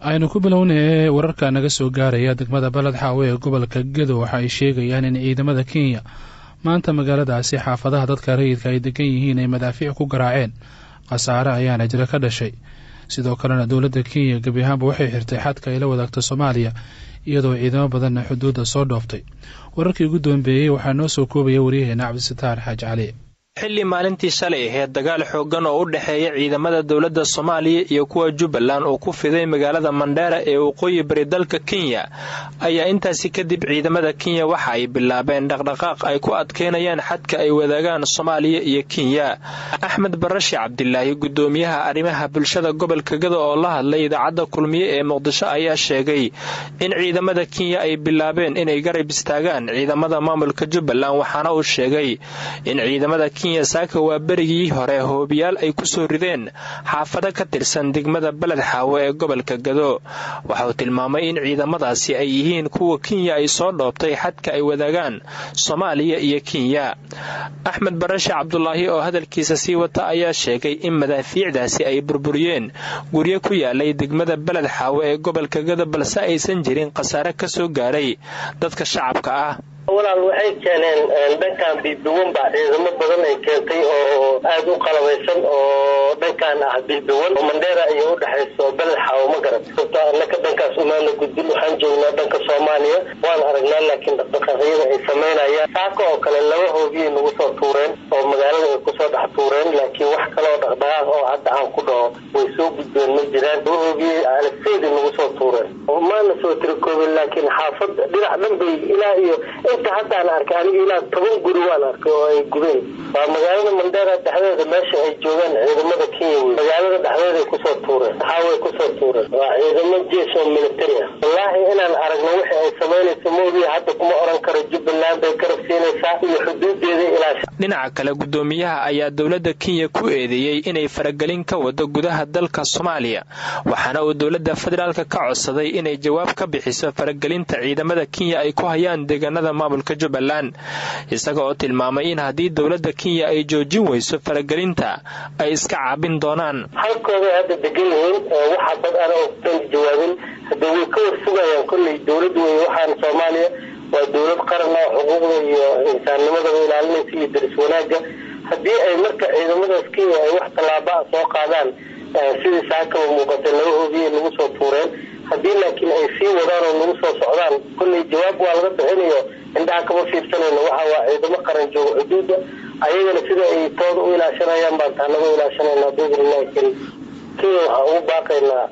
aynu ku bilownay wararka naga soo gaaraya degmada baled xaawe ee gobolka gedo waxa ay sheegayaan in ciidamada kenya maanta magaaladaasi xaafadaha dadka rayidka ay degan yihiin ay madaafiic ku garaaceen khasaare ayaana jira ka dhashay sidoo kalena dowladda kenya gebi ahaanba waxay xirtay xadka ay la wadaagto soomaaliya iyadoo ciidamo badanna xuduudda soo dhooftay wararkii ugu dambeeyey waxaa noo soo koobaya waryaheena cabdisataar xaaji cali xilli maalintii shalay aheyd dagaal xooggan oo u dhexeeya ciidamada dowladda soomaaliya iyo kuwa jubbaland oo ku fiday magaalada mandheera ee waqooyi bari dalka kenya ayaa intaasi kadib ciidamada kenya waxa ay bilaabeen dhaqdhaqaaq ay ku adkeynayaan xadka ay wadaagaan soomaaliya iyo kenya axmed barashi cabdilaahi guddoomiyaha arrimaha bulshada gobolka gado oo la hadlay idaacadda kulmiye ee muqdisho ayaa sheegay in ciidamada kenya ay bilaabeen inay garab istaagaan ciidamada maamulka jubbaland waxaana uu sheegay in ciidamada kenya saaka waa berigii hore hoobiyaal ay ku soo rideen xaafado ka tirsan degmada beled xaawo ee gobolka gado waxauu tilmaamay in ciidamadaasi ay yihiin kuwa kenya ay soo dhoobtay xadka ay wadaagaan soomaaliya iyo kenya axmed barashe cabdulaahi oo hadalkiisa sii wata ayaa sheegay in madaafiicdaasi ay burburiyeen guryo ku yaalay degmada beled xaawo ee gobolka gado balse aysan jirin khasaare ka soo gaaray dadka shacabka ah walaal waxay keeneen dhankan biibiwan baa ciidamo badan ay keentay oo aad u qalabaysan oo dhankan ah biibiwan oo mandheera iyo udhexayso beled xaawo ma garat sababto annaka dhankaas umaana gudbin waxaan joognaa dhanka soomaaliya waan aragnaa laakiin dhaqdhaqaaqyada ay samaynayaan saaka oo kale laba hoobiyay nagu soo tuureen oo magaalada ay kusoo dhex tuureen laakiin wax kale oo dhaqdhaqaaq oo hadda aan ku dhaho way soo gudbeen ma jiraan laba hoobiyay alafeeda nagu soo tuureen maana soo tirikoobin laakiin xaafad dhinac dhan bay ilaa iyo inta haddaan arkay aniga ilaa toban guri waan arkay oo ay gubeen waa magaalada mandheera dhexdeeda meesha ay joogaan ciidamada kenya wey magaalada dhexdeeday kusoo tuureen xaaway kusoo tuureen waa ciidamo jees oo military ah wallaahi inaan aragno wixii ay samaynayso moogiya hadda kuma oran karo jubbaland bay garab siinaysaa iyo xuduudeeda ilaasha dhinaca kale guddoomiyaha ayaa dowladda kenya ku eedeeyey inay faragelin ka wado gudaha dalka soomaaliya waxaana uu dowladda federaalka ka codsaday inay jawaab ka bixiso faragelinta ciidamada kenya ay ku hayaan deegaanada maamulka jubbaland isaga oo tilmaamay in haddii dowladda kenya ay joojin weyso faragelinta ay iska caabin doonaan halkooday hadda degan yihiin waxa dad ana dan jawaabin hadda way ka warsugayaan kolley dowlad wey waxaan soomaaliya waa dowlad qaran oo xuquuqda iyo insaannimadaba ilaalinaysa iyo daris wanaagga haddii ay marka ciidamadaas kenya ay wax tallaabaa soo qaadaan sidii saakaba muuqatay laba hoobiyay nagu soo tuureen haddii laakiin ay sii wadaan oo nagu soo socdaan kolley jawaab waa laga bixinayo indhaha kama fiirsanayno waxa waa ciidamo qaran jooga xuduudda ayagana sida ay tooda u ilaashanayaan baan taanaga ilaashanayna biidnillahi karim kenya waxaan ugu baaqaynaa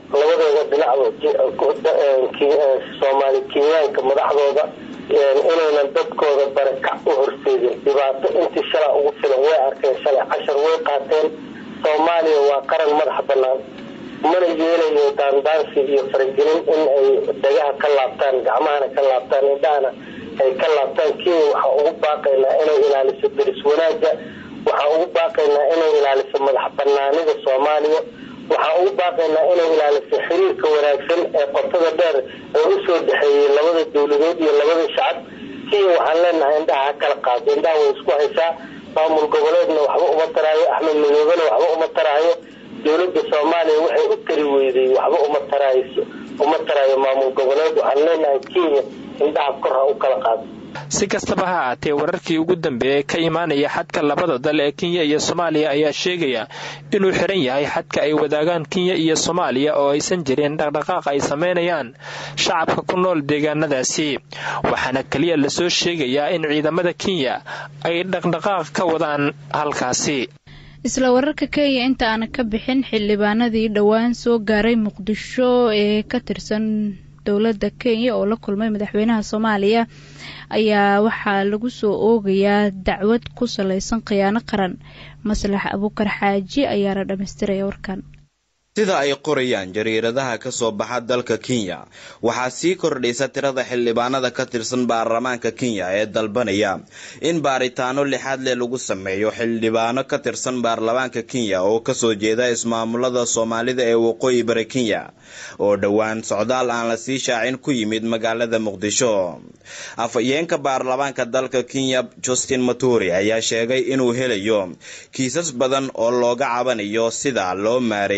labadeeda dhinacba soomaali kenyaanka madaxdooda inaynan dadkooda barakac u horseedin dhibaato intii shalaa ugu filan way arkeen shalay cashar way qaateen soomaaliya waa qaran madax bannaan mana yeelayo daandaansi iyo faragelin in ay dhagaha ka laabtaan gacmahana ka laabtaan indhahana ay ka laabtaan kenya waxaan ugu baaqaynaa inay ilaaliso daris wanaagga waxaan ugu baaqaynaa inay ilaaliso madax banaanida soomaaliya waxaan ugu baaqaynaa inay ilaaliso xiriirka wanaagsan ee qotada dheer ee usoo dhexeeyey labada dowladood iyo labada shacab kenya waxaan leenahay indhaha ha kala qaado indhaha way isku haysaa maamul goboleedna waxba uma taraayo axmed madoobena waxba uma taraayo dowladda soomaaliya waxay u tari weyday waxba uma tarayso uma taraayo maamul goboleed waxaan leenahay kenya indhaha kor ha u kala qaado si kastaba ha ahaatee wararkii ugu dambeeyay ka imaanaya xadka labada dal ee kenya iyo soomaaliya ayaa sheegaya inuu xiran yahay xadka ay wadaagaan kenya iyo soomaaliya oo aysan jirin dhaqdhaqaaq ay samaynayaan shacabka ku nool deegaanadaasi waxaana keliya lasoo sheegayaa in ciidamada kenya ay dhaqdhaqaaq ka wadaan halkaasi isla wararka kenya inta aana ka bixin xildhibaanadii dhowaan soo gaaray muqdisho ee ka tirsan dowladda kenya oo la kulmay madaxweynaha soomaaliya ayaa waxaa lagu soo oogayaa dacwad ku salaysan khiyaano qaran maslax abuukar xaaji ayaana dhammaystiraya warkan sida ay qorayaan jariiradaha ka soo baxa dalka kenya waxaa sii kordhaysa tirada xildhibaanada ka tirsan baarlamaanka kenya ee dalbanaya in baaritaano lixaad leh lagu sameeyo xildhibaano ka tirsan baarlamaanka kenya oo kasoo jeeda ismaamulada soomaalida ee waqooyi bari kenya oo dhowaan socdaal aan la sii shaacin ku yimid magaalada muqdisho afhayeenka baarlamaanka dalka kenya justin maturi ayaa sheegay inuu helayo kiisas badan oo looga cabanayo sida loo maareeyey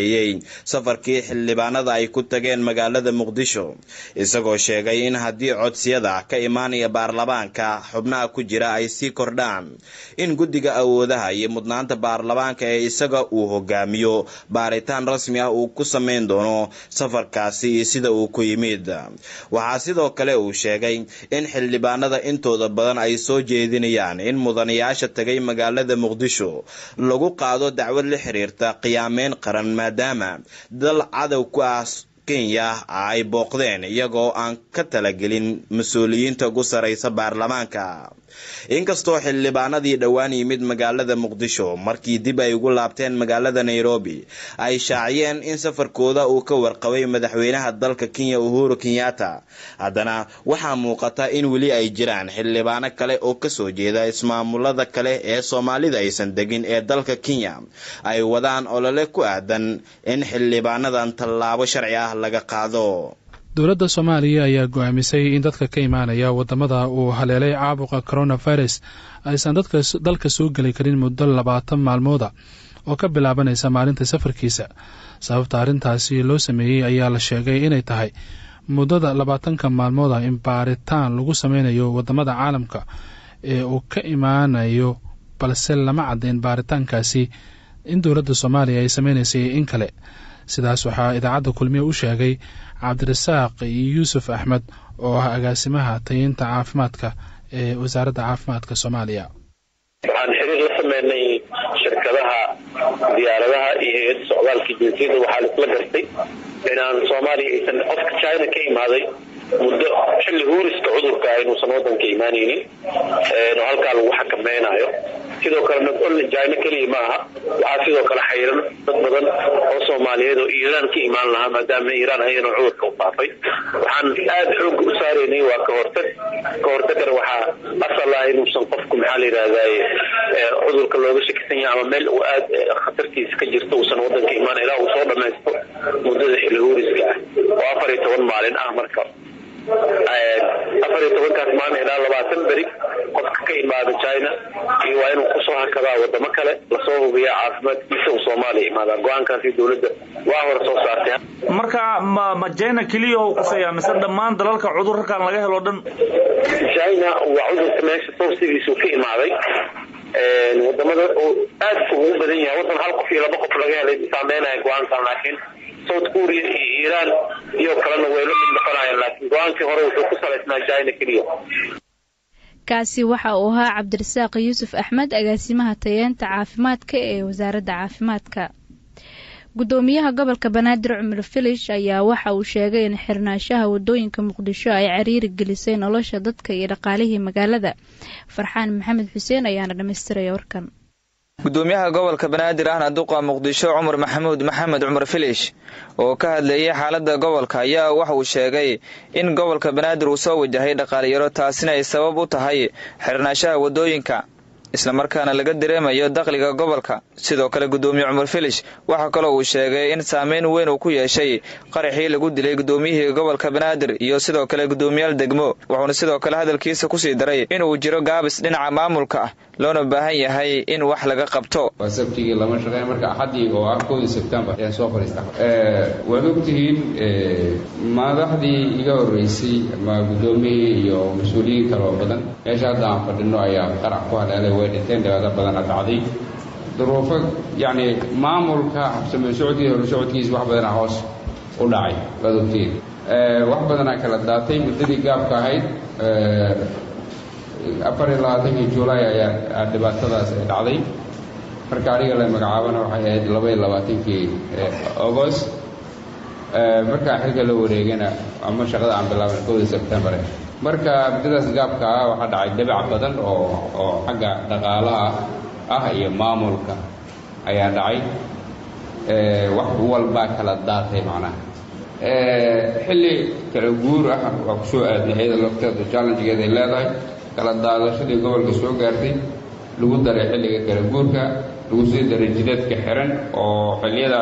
safarkii xildhibaanada ay ku tageen magaalada muqdisho isagoo sheegay in haddii codsiyada ka imaanaya baarlamaanka xubnaha ku jira ay sii kordhaan in guddiga awoodaha iyo mudnaanta baarlamaanka ee isaga uu hogaamiyo baaritaan rasmi ah uu ku samayn doono safarkaasi iyo sida uu ku yimid waxaa sidoo kale uu sheegay in xildhibaanada intooda badan ay soo jeedinayaan in mudanayaasha tagay magaalada muqdisho lagu qaado dacwad la xiriirta qiyaameyn qaran maadaama dal cadow ku ah kenya ay booqdeen iyagoo aan ka talagelin mas-uuliyiinta ugu saraysa baarlamaanka inkastoo xildhibaanadii dhowaan yimid magaalada muqdisho markii dib ay ugu laabteen magaalada nairobi ay shaaciyeen in safarkooda uu ka warqabay madaxweynaha dalka kenya uhuru kenyatta haddana waxaa muuqata in weli ay jiraan xildhibaano kale oo kasoo jeeda ismaamulada kale ee soomaalida aysan degin ee dalka kenya ay wadaan olole ku aadan in xildhibaanadan tallaabo sharci ah laga qaado dowladda soomaaliya ayaa go-aamisay in dadka ka imaanaya wadamada uu haleelay caabuqa coronavirus aysan dadka dalka soo geli karin muddo labaatan maalmooda oo ka bilaabanaysa maalinta safarkiisa sababta arrintaasi loo sameeyey ayaa la sheegay inay tahay muddada labaatanka maalmooda in baaritaan lagu sameynayo wadamada caalamka ee uu ka imaanayo balse lama caddayn baaritaankaasi in dowladda soomaaliya ay sameynaysay in kale sidaas waxaa idaacadda kulmiye u sheegay cabdirasaaq yuusuf axmed oo ah agaasimaha tayinta caafimaadka ee wasaaradda caafimaadka soomaaliya waxaan xiriir la sameynay shirkadaha diyaaradaha iyo hay-adda socdaalka jinsiyadda waxaa laisla gartay inaan soomaaliya aysan qofka china ka imaaday muddo xilli huuriska cudurka aynuusan wadanka imaanaynin oo halkaa lagu xakamaynayo sidoo kale nagolna china keliya ma aha waxaa sidoo kale xayran dad badan oo soomaaliyeed oo iiraan ka imaan lahaa maadaama iiraan ayana cudurka u faafay waxaan aada xooga u saaraynay waa ka hortag ka hortagana waxaa asal ah inuusan qofku maxaa la yidhahdaye cudurka looga shakisan yahay ama meel uu aad khatartiisa ka jirto uusan wadanka imaan ilaa uu soo dhamaysto muddada xilli huuriska ah oo afar iyo toban maalin ah marka afar iyo tobankaas maalin ilaa labaatan beri qofka ka imaada china iyo waa inuu kusoo hakadaa wadamo kale lasoo hubiya caafimaadkiisa uu soomaaliya imaada go-aankaasi dowladda waa hore soo saartay marka ma ma china keliya u quseeya mise dhammaan dalalka cudurkan laga helo dhan china waa cudurka meesha sawsigiisu ka imaaday wadamada uu aad ugu badan yahay wadan hal qof iyo laba qof laga helay saameynaya go-aankan laakiin south korea iyo iiraan iyo kalena way la mid noqonayaan laakiin go-aankii hore wuxuu ku salaysnaa china keliya kaasi waxa uu ahaa cabdirasaaq yuusuf axmed agaasimaha tayeenta caafimaadka ee wasaaradda caafimaadka gudoomiyaha gobolka banaadir cumar filish ayaa waxa uu sheegay in xirnaanshaha wadooyinka muqdisho ay cariiri gelisay nolosha dadka iyo dhaqaalihii magaalada farxaan maxamed xuseen ayaana dhammaystiraya warkan gudoomiyaha gobolka banaadir ahna duqa muqdisho cumar maxamuud maxamed cumar filish oo ka hadlayay xaaladda gobolka ayaa waxa uu sheegay in gobolka banaadir uu soo wajahay dhaqaaliyaro taasina ay sabab u tahay xirnaanshaha wadooyinka islamarkaana laga dareemayo dakhliga gobolka sidoo kale gudoomiye cumar filish waxaa kaloo uu sheegay in saameyn weyn uu ku yeeshay qaraxii lagu dilay gudoomiyihii gobolka banaadir iyo sidoo kale gudoomiyaal degmo wuxuuna sidoo kale hadalkiisa kusii daray inuu jiro gaabis dhinaca maamulka ah loona baahan yahay in wax laga qabto waa sabtigii lama shaqeyn marka axaddii oo ah kowdii sebtembar ayaan soo fadhiista waad ogtihiin madaxdii iga horreysay ama guddoomiyihii iyo mas-uuliyiin kale oo badan meesha hadda aan fadhino ayaa qarac ku haleelay way dhinteen dhibaato badana dhacday duruufo yacni maamulka habsamee socodkii hore socodkiisa wax badana hoos u dhacay waad ogtihiin wax badanaa kala daatay muddadii gaabka ahayd afar iyo labaatankii julaay ayaa dhibaatadaas ay dhacday marka aniga la magacaabana waxay ahayd laba iyo labaatankii agost markaa xilka la wareegana ama shaqada aan bilaaban kowda sebtembar marka muddadaas gaabka ah waxaa dhacay dabac badan oo oo xagga dhaqaalaha ah iyo maamulka ayaa dhacay wax walbaa kala daatay macnaha xilli kala guur ah waa ku soo aadnay iyada lafteeda challengegeeda ay leedahay kala daadashadii gobolka soo gaartay lagu daray xilliga kala guurka lagu sii daray jidadka xiran oo xilliyadaas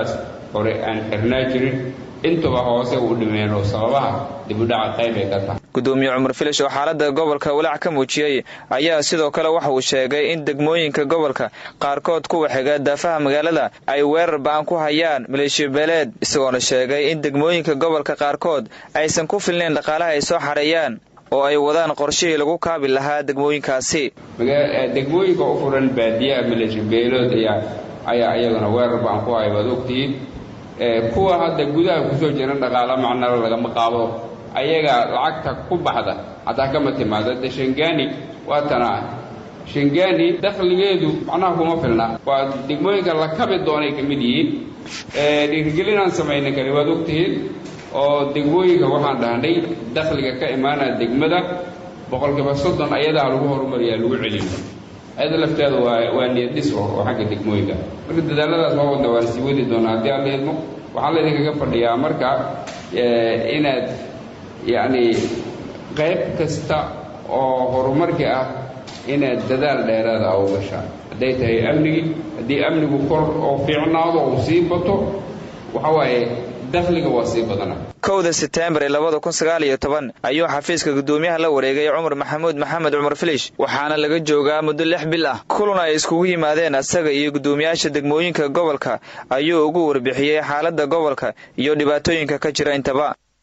hore aan xirnaa jirin intuba hoose u dhimeen oo sababaha dibudhaca qayb ay ka tahay gudoomiye cumar filish oo xaalada gobolka walaac ka muujiyey ayaa sidoo kale waxa uu sheegay in degmooyinka gobolka qaarkood kuwa xiga daafaha magaalada ay weerar ba-an ku hayaan maleeshiya beeleed isagoona sheegay in degmooyinka gobolka qaarkood aysan ku filnayn dhaqaalaha ay soo xareeyaan oo ay wadaan qorshihii lagu kaabi lahaa degmooyinkaasi degmooyinka u furan baadiyaha maleeshiya beelood ayaa iyaguna weerar ba-an ku haya waad ogtihiin kuwa hadda gudaha kusoo jira dhaqaalo macnalo lagama qaado ayaga lacagta ku baxda hataa kama timaado de shangani waa tana shangani dakhligeedu macnaha kuma filna waa degmooyinka la kabi doonay ka mid yihiin dhiirigelinaan samayna kari waad ogtihiin oo degmooyinka waxaan dhahnay dakhliga ka imaanaya degmada boqolkiiba soddon ayadaa lagu horumariyaa lagu celin ayada lafteeda waa waa niyad dhis oo xagga degmooyinka marka dadaaladaas waa wadna waan sii wadi doonaa haddii aan la idmo waxaan laydinkaga fadhiyaa marka inaad yacni qayb kasta oo horumarka ah inaad dadaal dheeraada a u gashaan hadday tahay amnigii haddii amnigu kor oo fiicnaado uu sii bato waxa waaye dakhliga waa sii badana kowda seteembar ee labada kun sagaal iyo toban ayuu xafiiska guddoomiyaha la wareegay cumar maxamuud maxamed cumar filish waxaana laga joogaa muddo lix bil ah kulan ay iskugu yimaadeen asaga iyo guddoomiyaasha degmooyinka gobolka ayuu ugu warbixiyey xaaladda gobolka iyo dhibaatooyinka ka jira intaba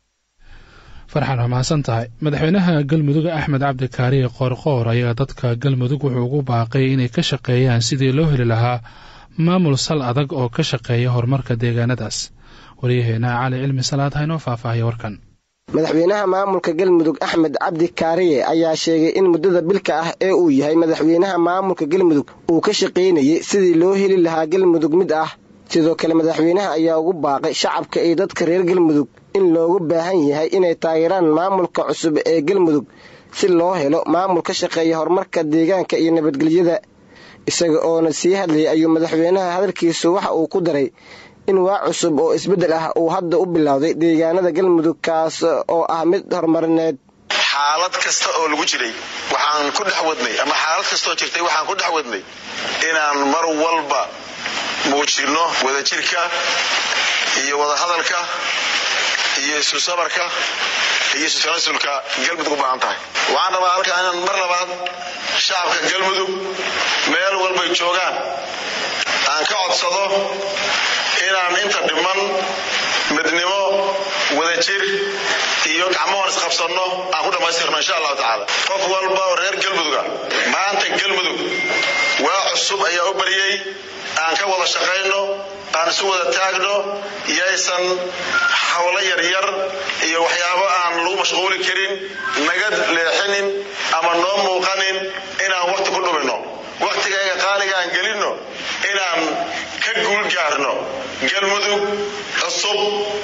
farxan waa mahadsan tahay madaxweynaha galmudug axmed cabdi kaariye qoorqoor ayaa dadka galmudug wuxuu ugu baaqay inay ka shaqeeyaan sidii loo heli lahaa maamul sal adag oo ka shaqeeya horumarka deegaanadaas waryaheena cali cilmi salaad haynoo faahfaahaya warkan madaxweynaha maamulka galmudug axmed cabdi kaariye ayaa sheegay in muddada bilka ah ee uu yahay madaxweynaha maamulka galmudug uu ka shaqaynayay sidii loo heli lahaa galmudug mid ah sidoo kale madaxweynaha ayaa ugu baaqay shacabka iyo dadka reer galmudug in loogu baahan yahay inay taageeraan maamulka cusub ee galmudug si loo helo maamul ka shaqeeya horumarka deegaanka iyo nabadgelyada isaga oona sii hadlayay ayuu madaxweynaha hadalkiisu waxa uu ku daray in waa cusub oo isbeddel ah uu hadda u bilowday deegaanada galmudug kaas oo ah mid horumarineed xaalad kasta oo lagu jiray waxaan ku dhex wadnay ama xaalad kastaoo jirtay waxaan ku dhex wadnay inaan mar walba muujinno wadajirka iyo wadahadalka iyo isu sabarka iyo isu tanasulka galmudug u baahan tahay waxaan rabaa halkaa inaan mar labaad shacabka galmudug meel walbay joogaan aan ka codsado inaan inta dhiman midnimo wadajir iyo gacmoon isqabsanno aan ku dhammaystirno insha allahu tacaala qof walba oo reer galmuduga maanta galmudug waa cusub ayaa u baryey aan ka wada shaqayno aan isu wada taagno yaysan hawlo yaryar iyo waxyaabo aan lagu mashquuli karin naga leexinin ama noo muuqanin inaan waqti ku dhumino waqtigayga qaaliga aan gelinno inaan ka guul gaarno galmudug cusub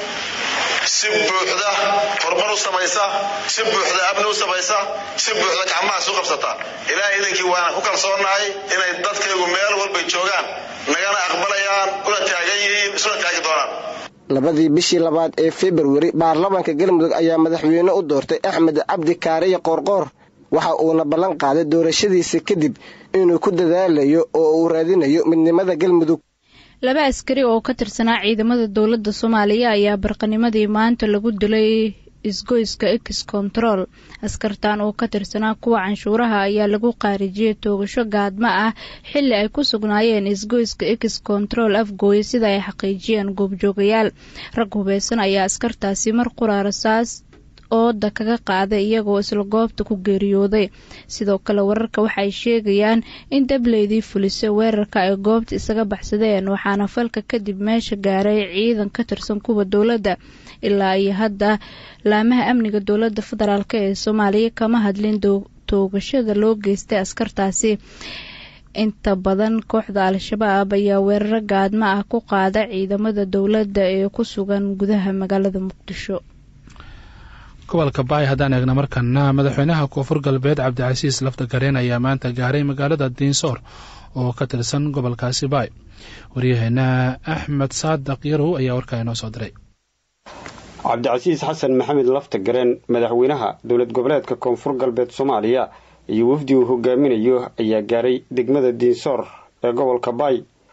si buuxda horumar u samaysa si buuxda amni u samaysa si buuxda gacmahaas u qabsata ilaahay idinkii waana ku kalsoonahay inay dadkaygu meel walbay joogaan nagana aqbalayaan una taagan yihiin isuna taagi doonaan labadii bishii labaad ee februari baarlamaanka galmudug ayaa madaxweyne u doortay axmed cabdi kaariye qoorqoor waxa uuna ballan qaaday doorashadiisa kadib inuu ku dadaalayo oo uu raadinayo midnimada galmudug laba askari oo ka tirsanaa ciidamada dowladda soomaaliya ayaa barqanimadii maanta lagu dilay isgoyska ex control askartan oo ka tirsanaa kuwa canshuuraha ayaa lagu qaarijiyey toogasho gaadma ah xili ay ku sugnaayeen isgoyska ex control afgooye sida ay xaqiijiyeen goobjoogayaal rag hubeysan ayaa askartaasi mar quraarasaas ooda kaga qaaday iyagoo isla goobta ku geeriyooday sidoo kale wararka waxay sheegayaan in dableydii fulisay weerarka ay goobta isaga baxsadeen waxaana falka kadib meesha gaaray ciidan ka tirsan kuwa dowladda ilaa iyo hadda laamaha amniga dowladda federaalk ee soomaaliya kama hadlin toogashada loo geystay askartaasi inta badan kooxda al-shabaab ayaa weeraro gaadma ah ku qaada ciidamada dowladda ee ku sugan gudaha magaalada muqdisho gobolka baay haddaan eegna markana madaxweynaha koonfur galbeed cabdicasiis lafta gareen ayaa maanta gaaray magaalada diinsoor oo ka tirsan gobolkaasi baay waryaheena axmed saadaq yarow ayaa warkaa inoo soo diray cabdicasiis xasan maxamed lafta gareen madaxweynaha dowlad goboleedka koonfur galbeed soomaaliya iyo wafdi uu hogaaminayo ayaa gaaray degmada diinsoor ee gobolka baay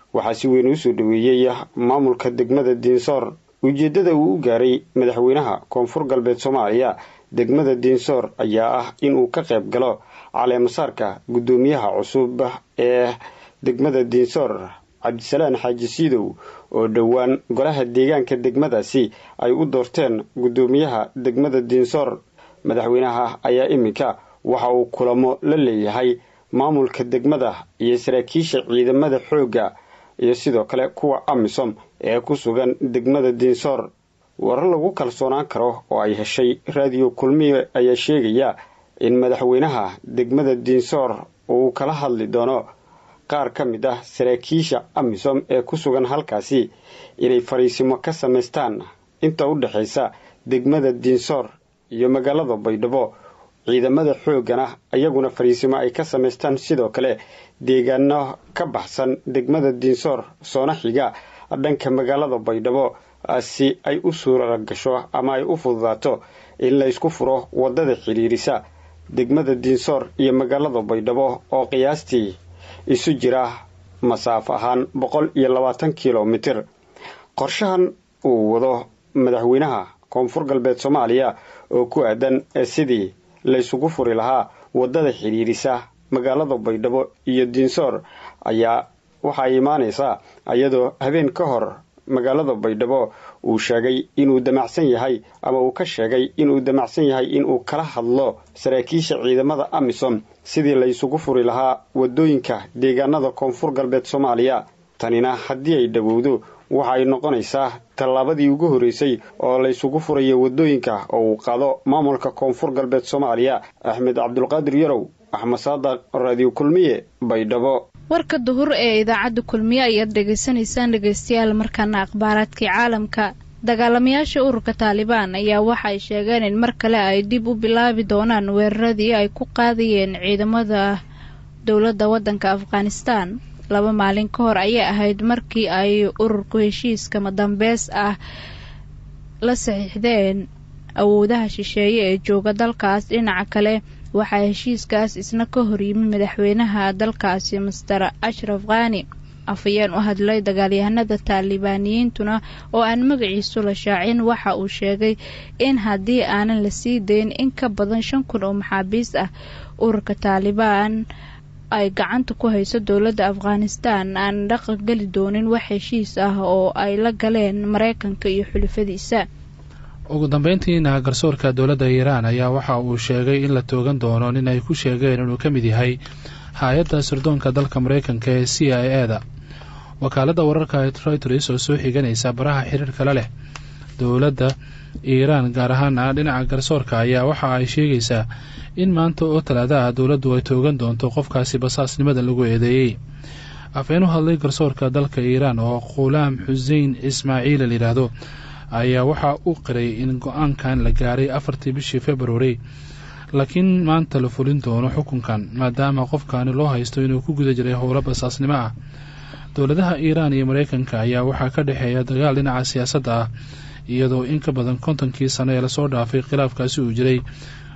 waxaa si weyn usoo dhaweeyey maamulka degmada diinsoor ujeeddada uu u gaaray madaxweynaha koonfur galbeed soomaaliya degmada diinsoor ayaa ah inuu ka qayb galo caleemasaarka guddoomiyaha cusub ee degmada diinsoor cabdisalaan xaaji siidow oo dhowaan golaha deegaanka degmadaasi ay u doorteen guddoomiyaha degmada diinsoor madaxweynaha ayaa iminka waxa uu kulamo la leeyahay maamulka degmada iyo saraakiisha ciidamada xoogga iyo sidoo kale kuwa amisom ee ku sugan degmada diinsoor warar lagu kalsoonaan karo oo ay heshay raadiyo kulmiye ayaa sheegaya in madaxweynaha degmada diinsoor uu kala hadli doono qaar ka mid ah saraakiisha amisom ee ku sugan halkaasi inay fariisimo ka samaystaan inta u dhexaysa degmada diinsoor iyo magaalada baydhabo ciidamada xooggana iyaguna fariisimo ay ka samaystaan sidoo kale deegaano ka baxsan degmada diinsoor soona xiga dhanka magaalada baydhabo si ay u suura gasho ama ay u fududaato in la ysku furo waddada xidhiirisa degmada diinsoor iyo magaalada baydhabo oo qiyaastii isu jira masaafo ahaan boqol iyo labaatan kilomitir qorshahan uu wado madaxweynaha koonfur galbeed soomaaliya oo ku aadan sidii laysugu furi lahaa waddada xidhiirisa magaalada baydhabo iyo diinsoor ayaa waxaa imaanaysaa iyadoo habeen ka hor magaalada baydhabo uu sheegay inuu damacsan yahay ama uu ka sheegay inuu damacsan yahay inuu kala hadlo saraakiisha ciidamada amisom sidii laysugu furi lahaa waddooyinka deegaanada koonfur galbeed soomaaliya tanina haddii ay dhowowdo waxa ay noqonaysaa tallaabadii ugu horreysay oo laysugu furayo waddooyinka oo uu qaado maamulka koonfur galbeed soomaaliya axmed cabdulqaadir yarow axmed saadaq raadiyo kulmiye baydhabo warka duhur ee idaacadda kulmiye ayaad dhegaysanaysaan dhegaystayaal markaana akhbaaraadkii caalamka dagaalamayaasha ururka taalibaan ayaa waxa ay sheegeen in mar kale ay dib u bilaabi doonaan weeraradii ay ku qaadayeen ciidamada dowladda waddanka afghanistan laba maalin ka hor ayay ahayd markii ay ururku heshiiska madambeys ah la saxiixdeen awoodaha shisheeye ee jooga dalkaas dhinaca kale waxaa heshiiskaas isna ka horyimi madaxweynaha dalkaasi master ashraf khani afhayeen u hadlay dagaalyahanada taalibaaniyiintuna oo aan magaciisu la shaacin waxa uu sheegay in haddii aanan la sii dayn in ka badan shan kun oo maxaabiis ah ururka taalibaan ay gacanta ku hayso dowladda afghanistan aan dhaqan geli doonin wax heshiis ah oo ay la galeen maraykanka iyo xulufadiisa ugu dambeyntiina garsoorka dowladda iiraan ayaa waxa uu sheegay in la toogan doono nin ay ku sheegeen inuu ka mid yahay hay-adda sirdoonka dalka maraykanka ee c i e da wakaaladda wararka reuters oo soo xiganaysa baraha xiriirkala leh dowladda iiraan gaar ahaana dhinaca garsoorka ayaa waxa ay sheegaysaa in maanta oo talaada ah dowladdu ay toogan doonto qofkaasi basaasnimada lagu eedeeyey afeen u hadlay garsoorka dalka iiraan oo khulaam xusein ismaaciila layidhaahdo ayaa waxaa u qiray in go-aankan la gaaray afartii bishii februari laakiin maanta la fulin doono xukunkan maadaama qofkaani loo haysto inuu ku guda jiray howlo basaasnimo ah dowladaha iiraan iyo maraykanka ayaa waxaa ka dhexeeya dagaal dhinaca siyaasadda ah iyadoo in ka badan kontonkii sano ee lasoo dhaafay khilaafkaasi uu jiray